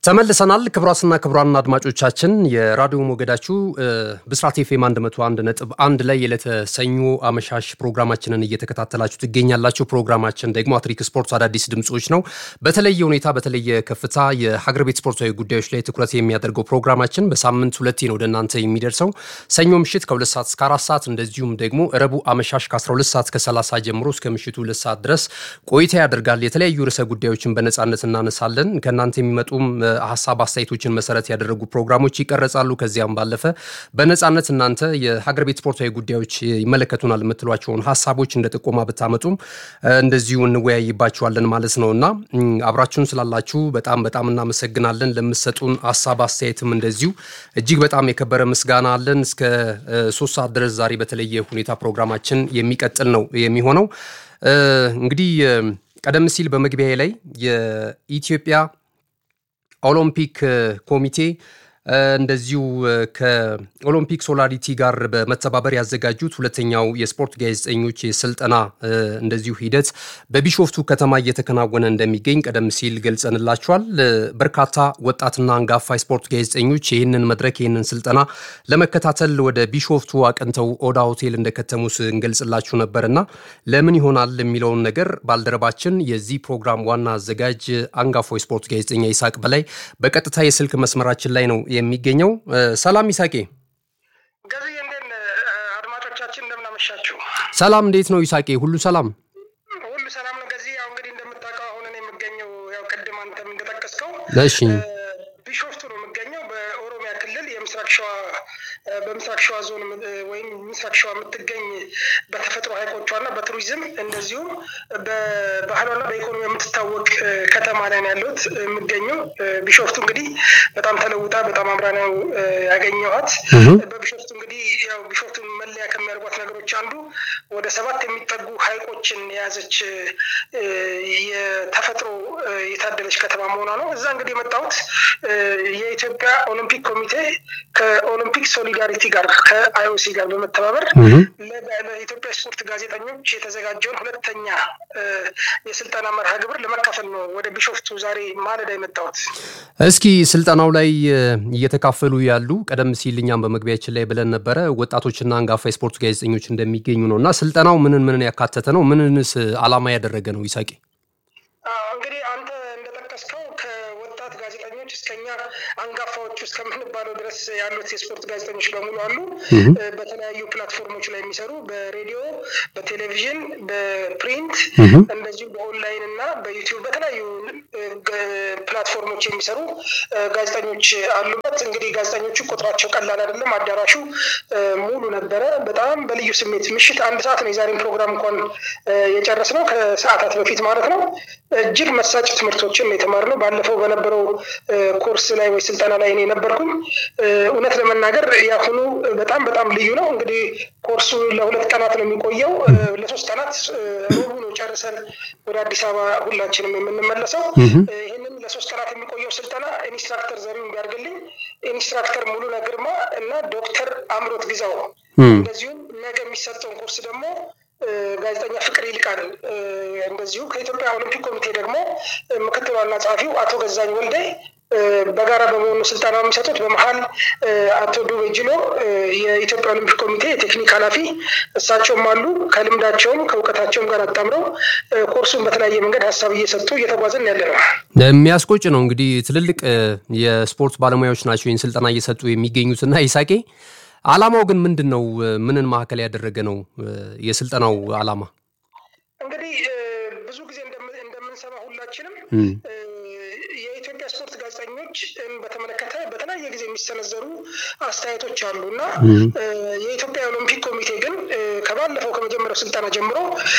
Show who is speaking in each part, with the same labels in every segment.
Speaker 1: ተመልሰናል። ክቡራትና ክቡራን አድማጮቻችን የራዲዮ ሞገዳችሁ ብስራት ኤፍኤም 101 ነጥብ አንድ ላይ የዕለተ ሰኞ አመሻሽ ፕሮግራማችንን እየተከታተላችሁ ትገኛላችሁ። ፕሮግራማችን ደግሞ አትሪክ ስፖርት አዳዲስ ድምፆች ነው። በተለየ ሁኔታ በተለየ ከፍታ የሀገር ቤት ስፖርታዊ ጉዳዮች ላይ ትኩረት የሚያደርገው ፕሮግራማችን በሳምንት ሁለቴ ነው ወደ እናንተ የሚደርሰው ሰኞ ምሽት ከሁለት ሰዓት እስከ አራት ሰዓት እንደዚሁም ደግሞ ረቡዕ አመሻሽ ከ12 ሰዓት ከ30 ጀምሮ እስከ ምሽቱ ሁለት ሰዓት ድረስ ቆይታ ያደርጋል። የተለያዩ ርዕሰ ጉዳዮችን በነፃነት እናነሳለን። ከእናንተ የሚመጡም ሀሳብ አስተያየቶችን መሰረት ያደረጉ ፕሮግራሞች ይቀረጻሉ። ከዚያም ባለፈ በነፃነት እናንተ የሀገር ቤት ስፖርታዊ ጉዳዮች ይመለከቱናል የምትሏቸውን ሀሳቦች እንደ ጥቆማ ብታመጡም እንደዚሁ እንወያይባቸዋለን ማለት ነው እና አብራችሁን ስላላችሁ በጣም በጣም እናመሰግናለን። ለምሰጡን ሀሳብ አስተያየትም እንደዚሁ እጅግ በጣም የከበረ ምስጋና አለን። እስከ ሶስት ሰዓት ድረስ ዛሬ በተለየ ሁኔታ ፕሮግራማችን የሚቀጥል ነው የሚሆነው። እንግዲህ ቀደም ሲል በመግቢያ ላይ የኢትዮጵያ ኦሎምፒክ ኮሚቴ እንደዚሁ ከኦሎምፒክ ሶላሪቲ ጋር በመተባበር ያዘጋጁት ሁለተኛው የስፖርት ጋዜጠኞች የስልጠና እንደዚሁ ሂደት በቢሾፍቱ ከተማ እየተከናወነ እንደሚገኝ ቀደም ሲል ገልጸንላቸዋል። በርካታ ወጣትና አንጋፋ የስፖርት ጋዜጠኞች ይህንን መድረክ ይህንን ስልጠና ለመከታተል ወደ ቢሾፍቱ አቅንተው ኦዳ ሆቴል እንደከተሙ ስንገልጽላችሁ ነበርና ለምን ይሆናል የሚለውን ነገር ባልደረባችን የዚህ ፕሮግራም ዋና አዘጋጅ አንጋፋው የስፖርት ጋዜጠኛ ይሳቅ በላይ በቀጥታ የስልክ መስመራችን ላይ ነው የሚገኘው። ሰላም ይሳቄ።
Speaker 2: ገዝዬ እንዴት ነህ? አድማጮቻችን እንደምናመሻችሁ።
Speaker 1: ሰላም እንዴት ነው ይሳቄ? ሁሉ ሰላም
Speaker 2: ሁሉ ሰላም ነው። ገዚህ ያው እንግዲህ እንደምታውቀው አሁን እኔ የምገኘው ያው ቅድም አንተም እንደጠቀስከው
Speaker 1: እሺ
Speaker 2: ቢሾፍቱ ነው የምገኘው በኦሮሚያ ክልል የምስራቅ ሸዋ በምስራቅ ሸዋ ዞን ወይም ምስራቅ ሸዋ የምትገኝ በተፈጥሮ ሀይቆቿና በቱሪዝም እንደዚሁም በባህሏና በኢኮኖሚ የምትታወቅ ከተማ ላይ ነው ያለሁት የምገኘው። ቢሾፍቱ እንግዲህ በጣም ተለውጣ በጣም አምራ ነው ያገኘኋት። በቢሾፍቱ እንግዲህ ያው ቢሾፍቱን መለያ ከሚያደርጓት ነገሮች አንዱ ወደ ሰባት የሚጠጉ ሀይቆችን የያዘች የተፈጥሮ የታደለች ከተማ መሆኗ ነው። እዛ እንግዲህ የመጣሁት የኢትዮጵያ ኦሎምፒክ ኮሚቴ ከኦሎምፒክ ሶሊዳሪቲ ጋር ከአይኦሲ ጋር በመተባበር ለኢትዮጵያ ስፖርት ጋዜጠኞች የተዘጋጀውን ሁለተኛ የስልጠና መርሃ ግብር ለመካፈል ነው ወደ ቢሾፍቱ ዛሬ ማለዳ የመጣሁት።
Speaker 1: እስኪ ስልጠናው ላይ እየተካፈሉ ያሉ ቀደም ሲል እኛም በመግቢያችን ላይ ብለን ነበረ ወጣቶችና አንጋፋ የስፖርት ጋዜጠኞች እንደሚገኙ ነው እና ስልጠናው ምንን ምንን ያካተተ ነው? ምንንስ አላማ ያደረገ ነው? ይሳቂ
Speaker 2: እንግዲህ አንተ እንደጠቀስከው ከወጣት ጋዜጠኞች እስከኛ አንጋፋዎቹ እስከምንባለው ድረስ ያሉት የስፖርት ጋዜጠኞች በሙሉ አሉ። በተለያዩ ፕላትፎርሞች ላይ የሚሰሩ በሬዲዮ፣ በቴሌቪዥን፣ በፕሪንት እንደዚሁ በኦንላይን እና በዩቲዩብ በተለያዩ ፕላትፎርሞች የሚሰሩ ጋዜጠኞች አሉበት። እንግዲህ ጋዜጠኞቹ ቁጥራቸው ቀላል አይደለም። አዳራሹ ሙሉ ነበረ። በጣም በልዩ ስሜት ምሽት አንድ ሰዓት ነው የዛሬን ፕሮግራም እንኳን የጨረስነው ከሰዓታት በፊት ማለት ነው። እጅግ መሳጭ ትምህርቶችን የተማርነው ባለፈው በነበረው ኮርስ ላይ ወይ ስልጠና ላይ እኔ ነበርኩኝ። እውነት ለመናገር ያሁኑ በጣም በጣም ልዩ ነው። እንግዲህ ኮርሱ ለሁለት ቀናት ነው የሚቆየው። ለሶስት ቀናት ሮቡ ነው ጨርሰን ወደ አዲስ አበባ ሁላችንም የምንመለሰው። ይህንን ለሶስት ቀናት የሚቆየው ስልጠና ኢንስትራክተር ዘሪሁን ቢያርግልኝ፣ ኢንስትራክተር ሙሉነ ግርማ እና ዶክተር አምሮት ግዛው እንደዚሁም ነገ የሚሰጠውን ኮርስ ደግሞ ጋዜጠኛ ፍቅር ይልቃል እንደዚሁ ከኢትዮጵያ ኦሎምፒክ ኮሚቴ ደግሞ ምክትል ዋና ጸሐፊው አቶ ገዛኝ ወልዴ በጋራ በመሆኑ ስልጠና የሚሰጡት በመሀል አቶ ዱቤ ጅሎ የኢትዮጵያ ኦሎምፒክ ኮሚቴ የቴክኒክ ኃላፊ እሳቸውም አሉ። ከልምዳቸውም ከእውቀታቸውም ጋር አጣምረው ኮርሱን በተለያየ መንገድ ሀሳብ እየሰጡ እየተጓዝን ያለ ነው።
Speaker 1: የሚያስቆጭ ነው እንግዲህ ትልልቅ የስፖርት ባለሙያዎች ናቸው ይህን ስልጠና እየሰጡ የሚገኙትና ይሳቄ አላማው ግን ምንድን ነው? ምንን ማዕከል ያደረገ ነው የስልጠናው አላማ?
Speaker 2: እንግዲህ ብዙ ጊዜ እንደምንሰማ ሁላችንም የኢትዮጵያ ስፖርት ጋዜጠኞች በተመለከተ በተለያየ ጊዜ የሚሰነዘሩ አስተያየቶች አሉ እና የኢትዮጵያ ኦሎምፒክ ኮሚቴ ግን ከባለፈው ከመጀመሪያው ስልጠና ጀምሮ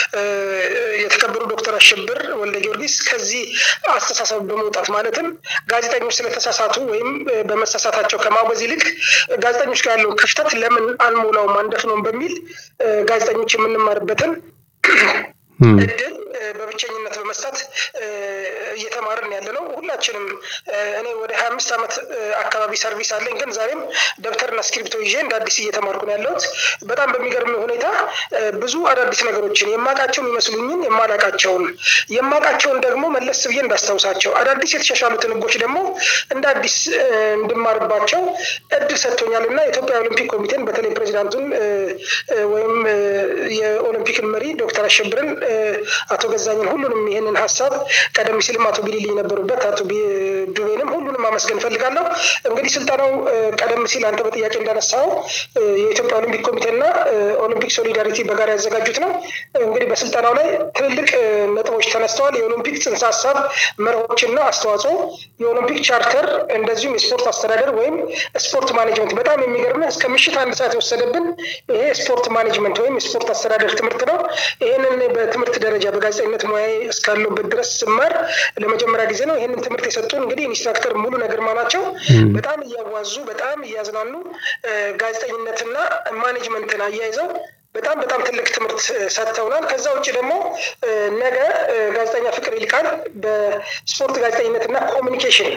Speaker 2: የተከበሩ ዶክተር አሸብር ወልደ ጊዮርጊስ ከዚህ አስተሳሰብ በመውጣት ማለትም ጋዜጠኞች ስለተሳሳቱ ወይም በመሳሳታቸው ከማውገዝ ይልቅ ጋዜጠኞች ጋር ያለውን ክፍተት ለምን አንሞላውም አንደፍነውም በሚል ጋዜጠኞች የምንማርበትን እድል በብቸኝነት በመስጠት እየተማርን ያለ ነው። ሁላችንም እኔ ወደ ሀያ አምስት ዓመት አካባቢ ሰርቪስ አለኝ፣ ግን ዛሬም ደብተርና እስክሪብቶ ይዤ እንደ አዲስ እየተማርኩ ነው ያለሁት። በጣም በሚገርም ሁኔታ ብዙ አዳዲስ ነገሮችን የማውቃቸው የሚመስሉኝን የማላውቃቸውን የማውቃቸውን ደግሞ መለስ ብዬ እንዳስታውሳቸው አዳዲስ የተሻሻሉትን ህጎች ደግሞ እንደ አዲስ እንድማርባቸው እድል ሰጥቶኛል እና የኢትዮጵያ ኦሎምፒክ ኮሚቴን በተለይ ፕሬዚዳንቱን ወይም የኦሎምፒክን መሪ ዶክተር አሸብርን አቶ ገዛኝን ሁሉንም ይህንን ሀሳብ ቀደም ሲልም አቶ ቢሊሊ የነበሩበት አቶ ዱቤንም ሁሉንም አመስገን እፈልጋለሁ። እንግዲህ ስልጠናው ቀደም ሲል አንተ በጥያቄ እንዳነሳው የኢትዮጵያ ኦሎምፒክ ኮሚቴና ኦሎምፒክ ሶሊዳሪቲ በጋራ ያዘጋጁት ነው። እንግዲህ በስልጠናው ላይ ትልልቅ ነጥቦች ተነስተዋል። የኦሎምፒክ ጽንሰ ሀሳብ መርሆችና አስተዋጽኦ፣ የኦሎምፒክ ቻርተር፣ እንደዚሁም የስፖርት አስተዳደር ወይም ስፖርት ማኔጅመንት። በጣም የሚገርም እስከ ምሽት አንድ ሰዓት የወሰደብን ይሄ ስፖርት ማኔጅመንት ወይም የስፖርት አስተዳደር ትምህርት ነው። ይህንን በትምህርት ደረጃ በጋዜጠኝነት ሙያ እስካለሁበት ድረስ ስማር ለመጀመሪያ ጊዜ ነው። ይህንን ትምህርት የሰጡን እንግዲህ ኢንስትራክተር ሙሉ ነግርማ ናቸው። በጣም እያዋዙ በጣም እያዝናኑ ጋዜጠኝነትና ማኔጅመንትን አያይዘው በጣም በጣም ትልቅ ትምህርት ሰጥተውናል። ከዛ ውጭ ደግሞ ነገ ጋዜጠኛ ፍቅር ይልቃል በስፖርት ጋዜጠኝነትና ኮሚኒኬሽን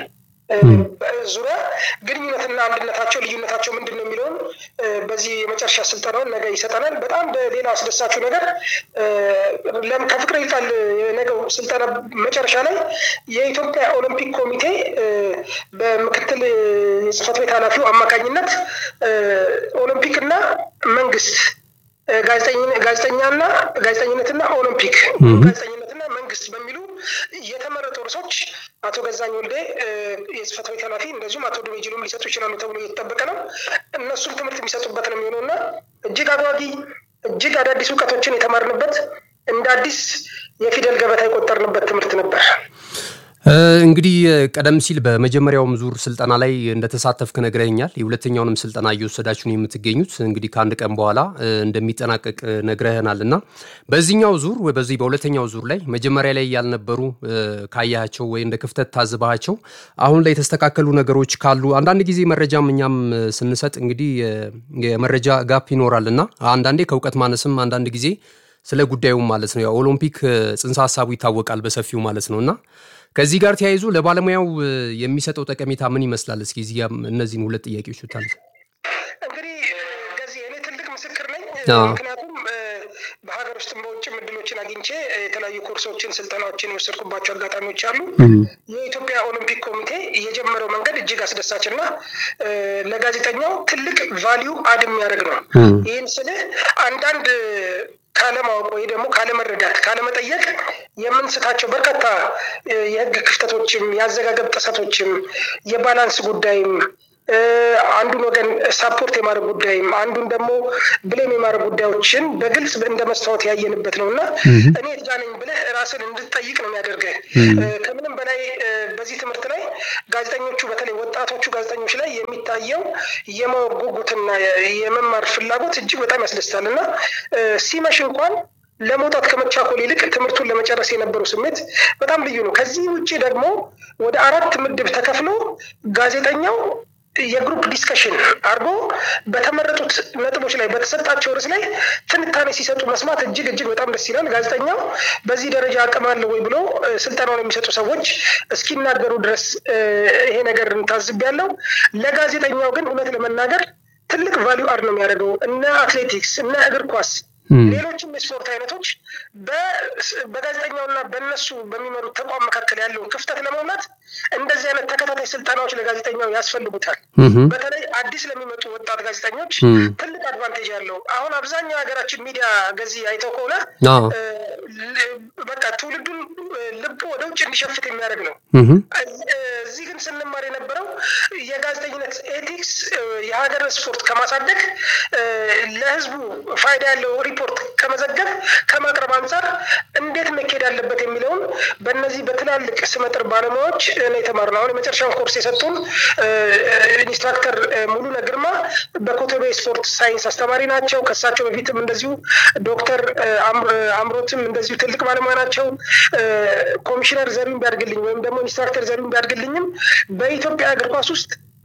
Speaker 2: ዙሪያ ግንኙነትና አንድነታቸው ልዩነታቸው ምንድን ነው የሚለውን በዚህ የመጨረሻ ስልጠናውን ነገ ይሰጠናል። በጣም በሌላ አስደሳችሁ ነገር ከፍቅር ይልቃል የነገው ስልጠና መጨረሻ ላይ የኢትዮጵያ ኦሎምፒክ ኮሚቴ በምክትል የጽህፈት ቤት ኃላፊው አማካኝነት ኦሎምፒክና መንግስት ጋዜጠኛና ጋዜጠኝነትና ኦሎምፒክ ጋዜጠኝነትና መንግስት በሚሉ የተመረጡ ርዕሶች አቶ ገዛኝ ወልዴ የጽህፈት ቤት ኃላፊ እንደዚሁም አቶ ዱቤ ጅሎም ሊሰጡ ይችላሉ ተብሎ እየተጠበቀ ነው። እነሱም ትምህርት የሚሰጡበት ነው የሚሆነው እና እጅግ አጓጊ እጅግ አዳዲስ እውቀቶችን የተማርንበት እንደ አዲስ የፊደል ገበታ የቆጠርንበት ትምህርት ነበር።
Speaker 1: እንግዲህ ቀደም ሲል በመጀመሪያውም ዙር ስልጠና ላይ እንደተሳተፍክ ነግረኛል። የሁለተኛውንም ስልጠና እየወሰዳችሁ ነው የምትገኙት። እንግዲህ ከአንድ ቀን በኋላ እንደሚጠናቀቅ ነግረህናል እና በዚህኛው ዙር በዚህ በሁለተኛው ዙር ላይ መጀመሪያ ላይ ያልነበሩ ካያቸው ወይ እንደ ክፍተት ታዝባቸው አሁን ላይ የተስተካከሉ ነገሮች ካሉ አንዳንድ ጊዜ መረጃም እኛም ስንሰጥ እንግዲህ የመረጃ ጋፕ ይኖራል እና አንዳንዴ ከእውቀት ማነስም አንዳንድ ጊዜ ስለ ጉዳዩም ማለት ነው ያው ኦሎምፒክ ጽንሰ ሀሳቡ ይታወቃል በሰፊው ማለት ነው እና ከዚህ ጋር ተያይዞ ለባለሙያው የሚሰጠው ጠቀሜታ ምን ይመስላል? እስኪ እዚህ እነዚህን ሁለት ጥያቄዎች ታል
Speaker 2: እንግዲህ ገዚህ እኔ ትልቅ ምስክር ነኝ። ምክንያቱም በሀገር ውስጥም በውጭም እድሎችን አግኝቼ የተለያዩ ኮርሶችን፣ ስልጠናዎችን የወሰድኩባቸው አጋጣሚዎች አሉ። የኢትዮጵያ ኦሎምፒክ ኮሚቴ የጀመረው መንገድ እጅግ አስደሳች እና ለጋዜጠኛው ትልቅ ቫሊዩ አድ የሚያደርግ ነው። ይህን ስልህ አንዳንድ ካለማወቅ ወይ ደግሞ ካለመረዳት ካለመጠየቅ የምንስታቸው በርካታ የሕግ ክፍተቶችም የአዘጋገብ ጥሰቶችም የባላንስ ጉዳይም አንዱን ወገን ሳፖርት የማድረግ ጉዳይም አንዱን ደግሞ ብሌም የማድረግ ጉዳዮችን በግልጽ እንደ መስታወት ያየንበት ነው እና እኔ የት ነኝ ብለህ ራስን እንድትጠይቅ ነው የሚያደርገህ። ከምንም በላይ በዚህ ትምህርት ላይ ጋዜጠኞቹ በተለይ ወጣቶቹ ጋዜጠኞች ላይ የሚታየው የማወቅ ጉጉትና የመማር ፍላጎት እጅግ በጣም ያስደስታል እና ሲመሽ እንኳን ለመውጣት ከመቻኮል ይልቅ ትምህርቱን ለመጨረስ የነበረው ስሜት በጣም ልዩ ነው። ከዚህ ውጭ ደግሞ ወደ አራት ምድብ ተከፍሎ ጋዜጠኛው የግሩፕ ዲስከሽን አድርጎ በተመረጡት ነጥቦች ላይ በተሰጣቸው ርዕስ ላይ ትንታኔ ሲሰጡ መስማት እጅግ እጅግ በጣም ደስ ይላል። ጋዜጠኛው በዚህ ደረጃ አቅም አለው ወይ ብሎ ስልጠናውን የሚሰጡ ሰዎች እስኪናገሩ ድረስ ይሄ ነገር ታዝቤያለሁ። ለጋዜጠኛው ግን እውነት ለመናገር ትልቅ ቫሊዩ አድ ነው የሚያደርገው። እነ አትሌቲክስ እነ እግር ኳስ ሌሎችም የስፖርት አይነቶች በጋዜጠኛውና በእነሱ በሚመሩት ተቋም መካከል ያለውን ክፍተት ለመሙላት እንደዚህ አይነት ተከታታይ ስልጠናዎች ለጋዜጠኛው ያስፈልጉታል። በተለይ አዲስ ለሚመጡ ወጣት ጋዜጠኞች ትልቅ አድቫንቴጅ ያለው አሁን አብዛኛው የሀገራችን ሚዲያ ገዚህ አይተው ከሆነ በቃ ትውልዱን ልብ ወደ ውጭ እንዲሸፍት የሚያደርግ ነው። እዚህ ግን ስንማር የነበረው የጋዜጠኝነት ኤቲክስ የሀገር ስፖርት ከማሳደግ ለሕዝቡ ፋይዳ ያለው ሪፖርት ከመዘገብ ከማቅረብ አንጻር እንዴት መካሄድ አለበት የሚለውን በእነዚህ በትላልቅ ስመጥር ባለሙያዎች ነው የተማርነው። አሁን የመጨረሻውን ኮርስ የሰጡን ኢንስትራክተር ሙሉነ ግርማ በኮተቤ ስፖርት ሳይንስ አስተማሪ ናቸው። ከሳቸው በፊትም እንደዚሁ ዶክተር አምሮትም እንደዚሁ ትልቅ ባለሙያ ናቸው። ኮሚሽነር ዘሪሁን ቢያድግልኝ ወይም ደግሞ ኢንስትራክተር ዘሪሁን ቢያድግልኝም በኢትዮጵያ እግር ኳስ ውስጥ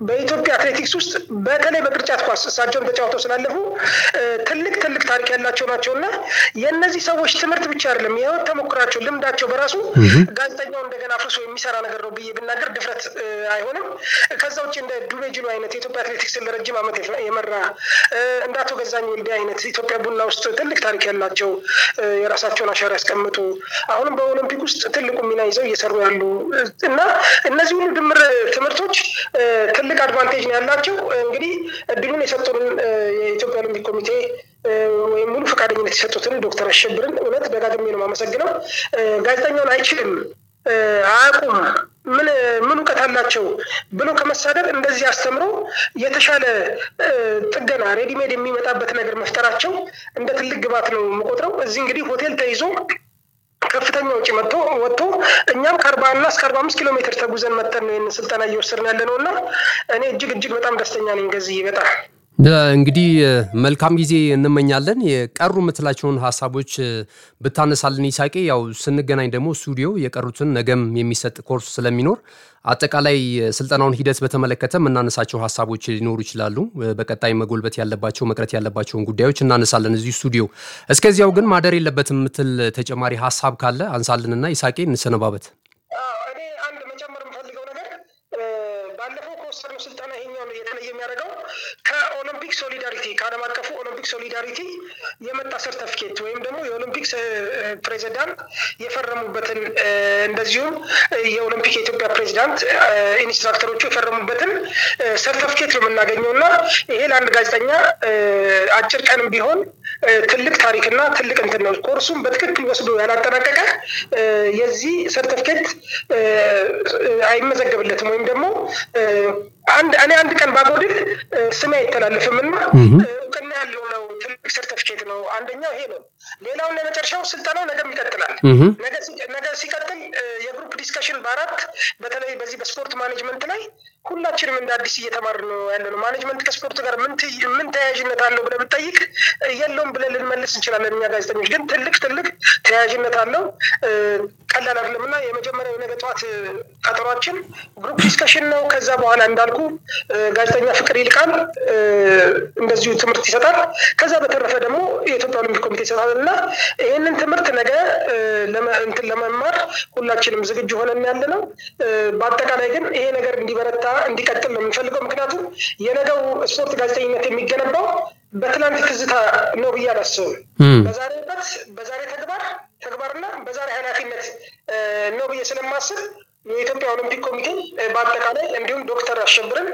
Speaker 2: በኢትዮጵያ አትሌቲክስ ውስጥ በተለይ በቅርጫት ኳስ እሳቸውን ተጫውተው ስላለፉ ትልቅ ትልቅ ታሪክ ያላቸው ናቸው እና የእነዚህ ሰዎች ትምህርት ብቻ አይደለም የህይወት ተሞክራቸው ልምዳቸው በራሱ ጋዜጠኛው እንደገና አፍርሶ የሚሰራ ነገር ነው ብዬ ብናገር ድፍረት አይሆንም። ከዛ ውጭ እንደ ዱቤ ጅሎ አይነት የኢትዮጵያ አትሌቲክስን ለረጅም ዓመት የመራ እንደ አቶ ገዛኝ ወልዴ አይነት ኢትዮጵያ ቡና ውስጥ ትልቅ ታሪክ ያላቸው የራሳቸውን አሻራ ያስቀምጡ አሁንም በኦሎምፒክ ውስጥ ትልቁ ሚና ይዘው እየሰሩ ያሉ እና እነዚህ ሁሉ ድምር ትምህርቶች ትልቅ አድቫንቴጅ ነው ያላቸው። እንግዲህ እድሉን የሰጡንን የኢትዮጵያ ኦሎምፒክ ኮሚቴ ወይም ሙሉ ፈቃደኝነት የሰጡትን ዶክተር አሸብርን እውነት ደጋግሜ ነው የማመሰግነው። ጋዜጠኛውን አይችልም አያውቁም ምን ምን እውቀት አላቸው ብሎ ከመሳደብ እንደዚህ አስተምሮ የተሻለ ጥገና ሬዲሜድ የሚመጣበት ነገር መፍጠራቸው እንደ ትልቅ ግባት ነው የምቆጥረው። እዚህ እንግዲህ ሆቴል ተይዞ ከፍተኛ ውጭ መጥቶ ወጥቶ እኛም ከአርባ እና እስከ አርባ አምስት ኪሎ ሜትር ተጉዘን መጠን ነው ይህን ስልጠና እየወሰድን ያለ ነው እና እኔ እጅግ እጅግ በጣም ደስተኛ ነኝ። ገዚህ በጣም
Speaker 1: እንግዲህ መልካም ጊዜ እንመኛለን። የቀሩ የምትላቸውን ሀሳቦች ብታነሳልን ይሳቄ። ያው ስንገናኝ ደግሞ ስቱዲዮ የቀሩትን ነገም የሚሰጥ ኮርስ ስለሚኖር አጠቃላይ ስልጠናውን ሂደት በተመለከተ የምናነሳቸው ሀሳቦች ሊኖሩ ይችላሉ። በቀጣይ መጎልበት ያለባቸው መቅረት ያለባቸውን ጉዳዮች እናነሳለን እዚሁ ስቱዲዮ። እስከዚያው ግን ማደር የለበትም የምትል ተጨማሪ ሀሳብ ካለ አንሳልንና ይሳቄ እንሰነባበት።
Speaker 2: እኔ አንድ መጨመር የምፈልገው ነገር ባለፈው ከወሰድነው ስልጠና ይሄኛው የተለየ የሚያደርገው ከኦሎምፒክ ሶሊዳሪቲ ከዓለም አቀፉ ኦሎምፒክ ሶሊዳሪቲ የመጣ ሰርተፊኬት ወይም ደግሞ የኦሎምፒክ ፕሬዚዳንት የፈረሙበትን እንደዚሁም የኦሎምፒክ የኢትዮጵያ ፕሬዚዳንት ኢንስትራክተሮቹ የፈረሙበትን ሰርተፊኬት ነው የምናገኘው እና ይሄ ለአንድ ጋዜጠኛ አጭር ቀንም ቢሆን ትልቅ ታሪክና ትልቅ እንትን ነው። ኮርሱም በትክክል ወስዶ ያላጠናቀቀ የዚህ ሰርተፊኬት አይመዘገብለትም ወይም ደግሞ አንድ እኔ አንድ ቀን ባጎድል ስሜ አይተላለፍም እና እውቅና ያለው ነው። ትልቅ ሰርተፊኬት ነው። አንደኛው ይሄ ነው። ሌላውን የመጨረሻው ስልጠናው ነገም ይቀጥላል። ነገ ሲቀጥል የግሩፕ ዲስከሽን በአራት በተለይ በዚህ በስፖርት ማኔጅመንት ላይ ሁላችንም እንደ አዲስ እየተማር ነው ያለ ነው። ማኔጅመንት ከስፖርት ጋር ምን ተያያዥነት አለው ብለህ ብትጠይቅ የለውም ብለን ልንመልስ እንችላለን። እኛ ጋዜጠኞች ግን ትልቅ ትልቅ ተያያዥነት አለው። ቀላል አይደለም እና የመጀመሪያው የነገ ጠዋት ቀጠሯችን ግሩፕ ዲስከሽን ነው። ከዛ በኋላ እንዳልኩ ጋዜጠኛ ፍቅር ይልቃል እንደዚሁ ትምህርት ይሰጣል። ከዛ በተረፈ ደግሞ የኢትዮጵያ ኦሎምፒክ ኮሚቴ ይሰጣል እና ይህንን ትምህርት ነገ እንትን ለመማር ሁላችንም ዝግጁ ሆነን ያለ ነው። በአጠቃላይ ግን ይሄ ነገር እንዲበረታ እንዲቀጥል ነው የምንፈልገው። ምክንያቱም የነገው ስፖርት ጋዜጠኝነት የሚገነባው በትናንት ትዝታ ነው ብዬ አላስብም። በዛሬ እውቀት፣ በዛሬ ተግባር ተግባርና በዛሬ ኃላፊነት ነው ብዬ ስለማስብ የኢትዮጵያ ኦሎምፒክ ኮሚቴ በአጠቃላይ እንዲሁም ዶክተር አሸብርን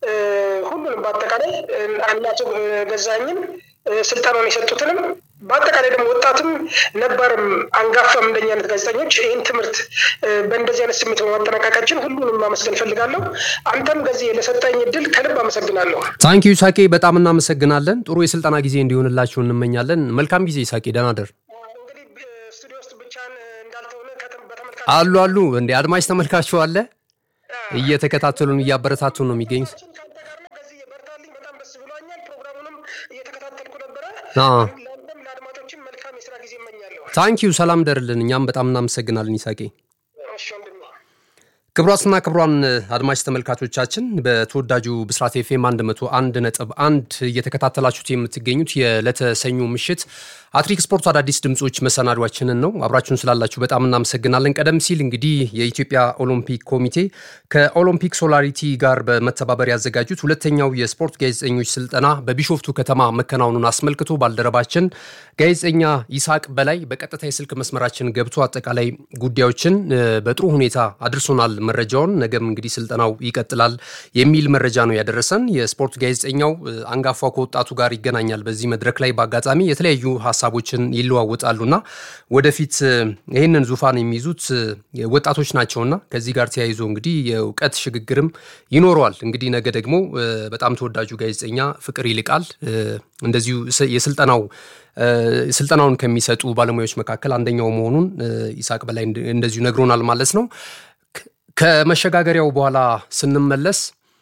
Speaker 2: ሁሉንም በአጠቃላይ አቶ ገዛኝን ስልጠናውን የሰጡትንም በአጠቃላይ ደግሞ ወጣትም ነባርም አንጋፋም እንደኛ አይነት ጋዜጠኞች ይህን ትምህርት በእንደዚህ አይነት ስሜት በማጠናቀቃችን ሁሉንም ማመስገን እፈልጋለሁ። አንተም ገዚህ ለሰጠኝ እድል ከልብ አመሰግናለሁ።
Speaker 1: ታንኪ ይሳቄ፣ በጣም እናመሰግናለን። ጥሩ የስልጠና ጊዜ እንዲሆንላችሁ እንመኛለን። መልካም ጊዜ ይሳቄ፣ ደህና ደር።
Speaker 2: እንግዲህ ስቱዲዮ ውስጥ ብቻህን እንዳልተሆነ በተመልካች
Speaker 1: አሉ አሉ እንደ አድማጭ ተመልካችሁ አለ እየተከታተሉን እያበረታቱን ነው የሚገኙት።
Speaker 2: ከአንተ ጋር ነው። ከዚህ በርታልኝ። በጣም ደስ ብሎኛል። ፕሮግራሙንም እየተከታተልኩ ነበረ።
Speaker 1: አዎ።
Speaker 2: ለአንተም ለአድማጮችም መልካም የስራ ጊዜ እመኛለሁ።
Speaker 1: ታንኪዩ ሰላም ደርልን። እኛም በጣም እናመሰግናለን ይሳቄ።
Speaker 2: እሺ ወንድሜ።
Speaker 1: ክቡራትና ክቡራን አድማጭ ተመልካቾቻችን በተወዳጁ ብስራት ኤፍኤም 101 ነጥብ አንድ እየተከታተላችሁት የምትገኙት የዕለተ ሰኞ ምሽት አትሪክ ስፖርት አዳዲስ ድምፆች መሰናዷችንን ነው። አብራችሁን ስላላችሁ በጣም እናመሰግናለን። ቀደም ሲል እንግዲህ የኢትዮጵያ ኦሎምፒክ ኮሚቴ ከኦሎምፒክ ሶላሪቲ ጋር በመተባበር ያዘጋጁት ሁለተኛው የስፖርት ጋዜጠኞች ስልጠና በቢሾፍቱ ከተማ መከናወኑን አስመልክቶ ባልደረባችን ጋዜጠኛ ይስሐቅ በላይ በቀጥታ የስልክ መስመራችን ገብቶ አጠቃላይ ጉዳዮችን በጥሩ ሁኔታ አድርሶናል። መረጃውን ነገም እንግዲህ ስልጠናው ይቀጥላል የሚል መረጃ ነው ያደረሰን። የስፖርት ጋዜጠኛው አንጋፋው ከወጣቱ ጋር ይገናኛል። በዚህ መድረክ ላይ በአጋጣሚ የተለያዩ ሀሳቦችን ይለዋወጣሉና ወደፊት ይህንን ዙፋን የሚይዙት ወጣቶች ናቸውና ከዚህ ጋር ተያይዞ እንግዲህ የእውቀት ሽግግርም ይኖረዋል። እንግዲህ ነገ ደግሞ በጣም ተወዳጁ ጋዜጠኛ ፍቅር ይልቃል እንደዚሁ የስልጠናው ስልጠናውን ከሚሰጡ ባለሙያዎች መካከል አንደኛው መሆኑን ይስሐቅ በላይ እንደዚሁ ነግሮናል ማለት ነው። ከመሸጋገሪያው በኋላ ስንመለስ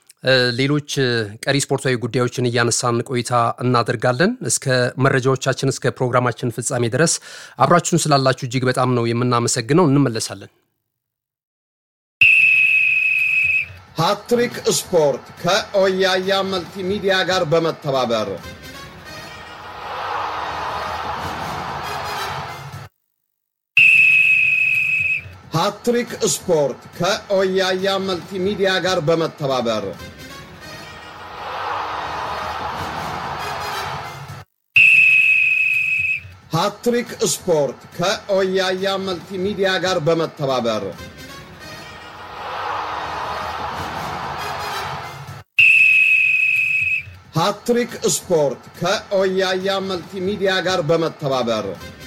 Speaker 1: ሌሎች ቀሪ ስፖርታዊ ጉዳዮችን እያነሳን ቆይታ እናደርጋለን። እስከ መረጃዎቻችን እስከ ፕሮግራማችን ፍጻሜ ድረስ አብራችሁን ስላላችሁ እጅግ በጣም ነው የምናመሰግነው። እንመለሳለን።
Speaker 3: ሃትሪክ ስፖርት ከኦያያ መልቲሚዲያ ጋር በመተባበር ሃትሪክ ስፖርት ከኦያያ መልቲሚዲያ ጋር በመተባበር ሃትሪክ ስፖርት ከኦያያ መልቲሚዲያ ጋር በመተባበር ሃትሪክ ስፖርት ከኦያያ መልቲሚዲያ ጋር በመተባበር